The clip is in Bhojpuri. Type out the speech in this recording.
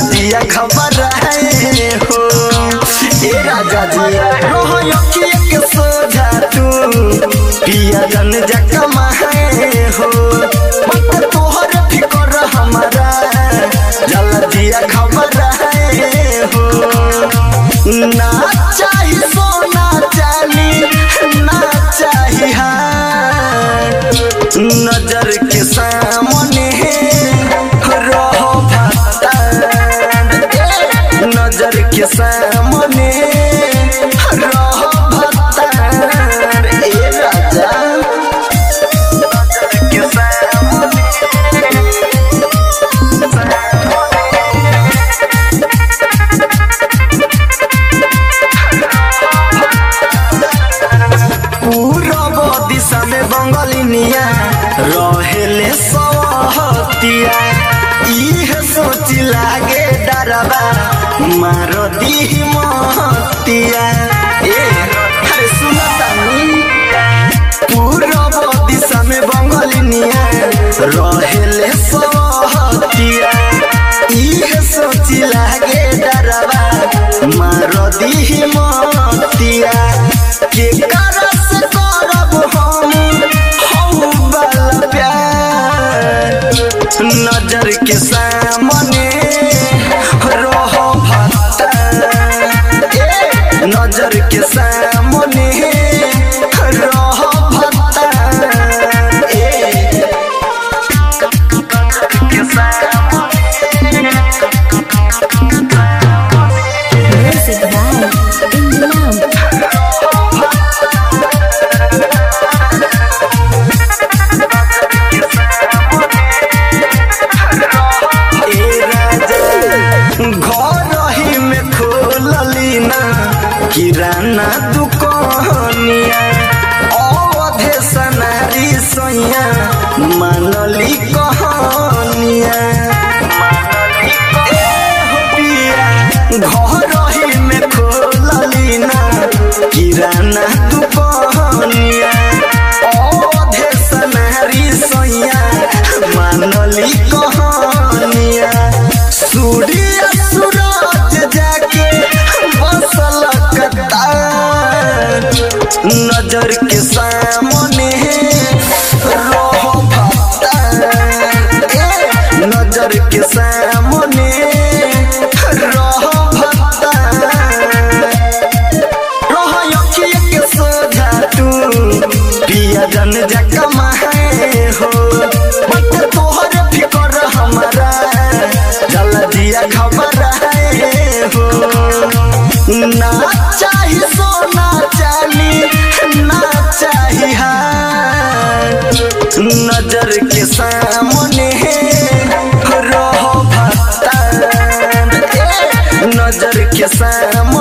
दिया खबर है हो ए राजा जी रोह अखिए के सोझा तू पिया जन जकमा है हो मत तोहर फिकर हमारा जल दिया खबर है हो ना चाही सोना चाली ना चाही हार नजर के सामने रहो भत्ता नजर के सामने रहो भत्ता ए राजा नजर के पूरब दिशा में बंगलिनिया रहेले सहतिया इहे सोच लागे डरबा मार दी महतिया ए अरे सुना तानी पूरब दिशा में बंगलिनिया रहेले सहतिया इहे सोच लागे डरबा मार दी महतिया के करस करब हम हम वाला प्यार नजर के सामने रहो भत्ता ए, नजर के सामने रहो भत्ता ए, नजर के सामने Music by Indian. घर ही में खोलली ना किराना दुकानिया अवधे सनारी सैया मानली कहानिया ए हो पिया, घर ही में खोलली ना किराना दुकानिया अवधे सनारी सैया मानली कहानिया सूर्य सूरज जाके बसल कतार नजर के सामने रहो भत्ता ए, नजर के सामने रहो भत्ता रहो अखिए के सोझा तू पिया जन जकमा है हो मत तोहर फिकर हमारा जल दिया खबर है हो ना चाही सोना चाली ना चाही हार नजर के सामने रहो भत्ता ए, नजर के सामने